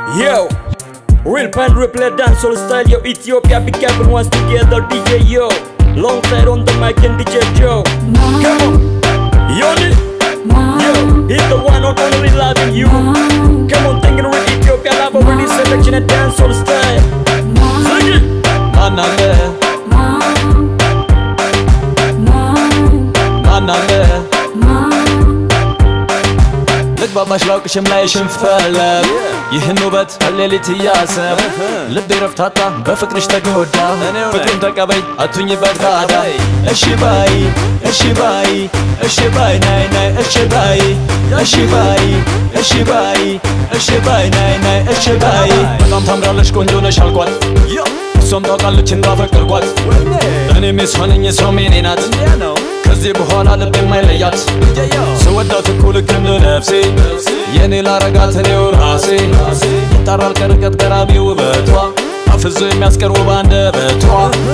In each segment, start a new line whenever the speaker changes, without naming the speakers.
Yo, real pan replay dancehall style, yo, Ethiopia, big cabin once together, DJ Yo. Long side on the mic and DJ Joe. Come on, Yoni. Yo, he's the one not only loving you. Come on, thinking with Ethiopia, love over this selection and dancehall style. Sing it.
ማን አለ ማን አለ ልግባባሽ ላውቅሽም ላይ ሽንፈለግ ይህን ውበት ሌሊት እያሰብ ልቤ ረፍታታ በፍቅርሽ ተጎዳ ፍቅሩን ተቀበይ አቱኝበት ባዳ እሺ ባይ እሺ ባይ እሺ ባይ ናይ ናይ እሺ ባይ እሺ ባይ እሺ ባይ እሺ ባይ ናይ ናይ እሺ ባይ በጣም ታምራለሽ ቆንጆ ነሽ አልኳት እሷም ታውቃለች እንዳፈቀርኳት እኔም የሷነኝ እሷም የኔ ናት ከዚህ በኋላ ልብ የማይለያት ስወዳት እኮ ልክ እንደ ነፍሴ የኔ ላረጋት እኔው ራሴ ይጣራል ከርቀት ገራሚ ውበቷ አፍዞ የሚያስቀር ውብ አንደበቷ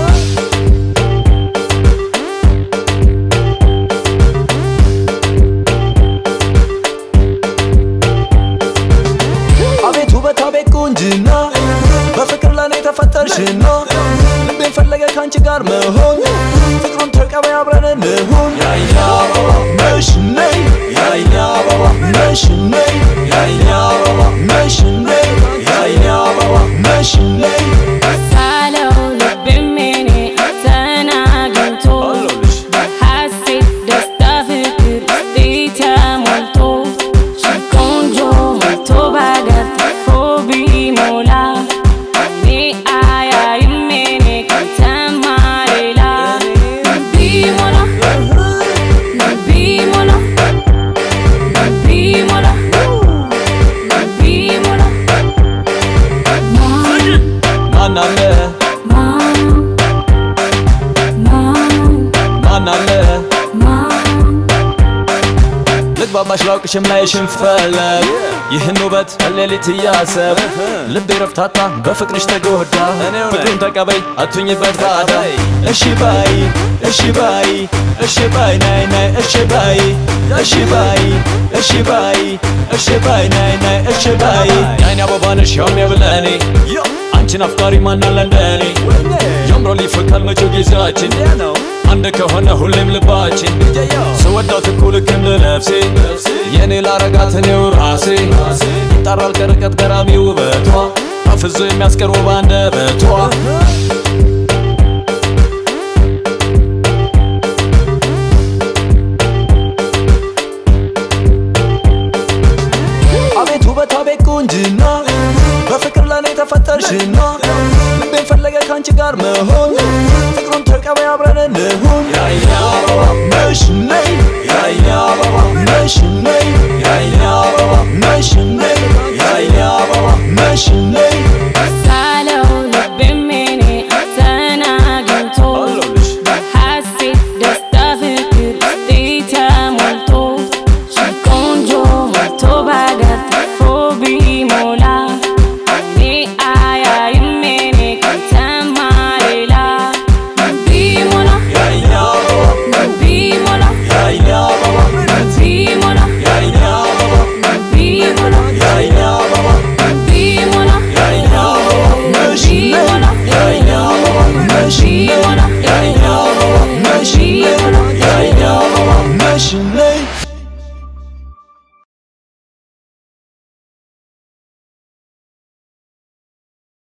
አቤት ውበት አቤት ቁንጅና በፍቅር ለኔ ተፈጠርሽና ልቤን ፈለገ ካንቺ ጋር መሆን ፍቅሩን ተቀበይ አብረን እንሁን ያይና አበባ ነሽ ነይ ያይና አበባ ነሽ ነይ ያይና አበባ ነሽ ነይ ያይና አበባ ነሽ ነይ
ሳለው ልቤም የኔ አንተን አግኝቶ በሐሴት ደስታ ፍቅር ውስጤ ተሞልቶ ቆንጆ ሞልቶ ባገር ተርፎ ቢሞላ እኔ አያይም የኔ ካንተማ ሌላ ቢሞላ ቢሞላ ቢሞላ ቢሞላ
ማን አለ ማን አለ ልግባባሽ ላውቅሽም ላይ ሽንፈለግ ይህን ውበት ሌሊት እያሰብ ልቤ ረፍታታ በፍቅርሽ ተጎዳ ፍቅሩን ተቀበይ አቱኝበት ባዳ እሺ ባይ እሺ ባይ እሺ ባይ ናይ ናይ እሺ ባይ እሺ ባይ እሺ ባይ እሺ ባይ ናይ ናይ እሺ ባይ የአይኔ አበባ ነሽ ያውም የብለኔ አንቺን አፍቃሪ ማናለ እንደኔ ያምራል ይፈካል መቼው ጊዜያችን አንድ ከሆነ ሁሌም ልባችን ስወዳት እኮ ልክ እንደ ነፍሴ የኔ ላረጋት እኔው ራሴ ይጣራል ከርቀት ገራሚ ውበቷ አፍዞ የሚያስቀር ውብ አንደበቷ አቤት ውበት አቤት ቁንጅና በፍቅር ለኔ ተፈጠርሽና ልቤን ፈለገ ካንቺ ጋር መሆን ፍቅሩን ተቀበይ አብረን እንሁን ያይኔ አበባ ነሽ ነይ ያይኔ አበባ ነሽ ነይ ያይኔ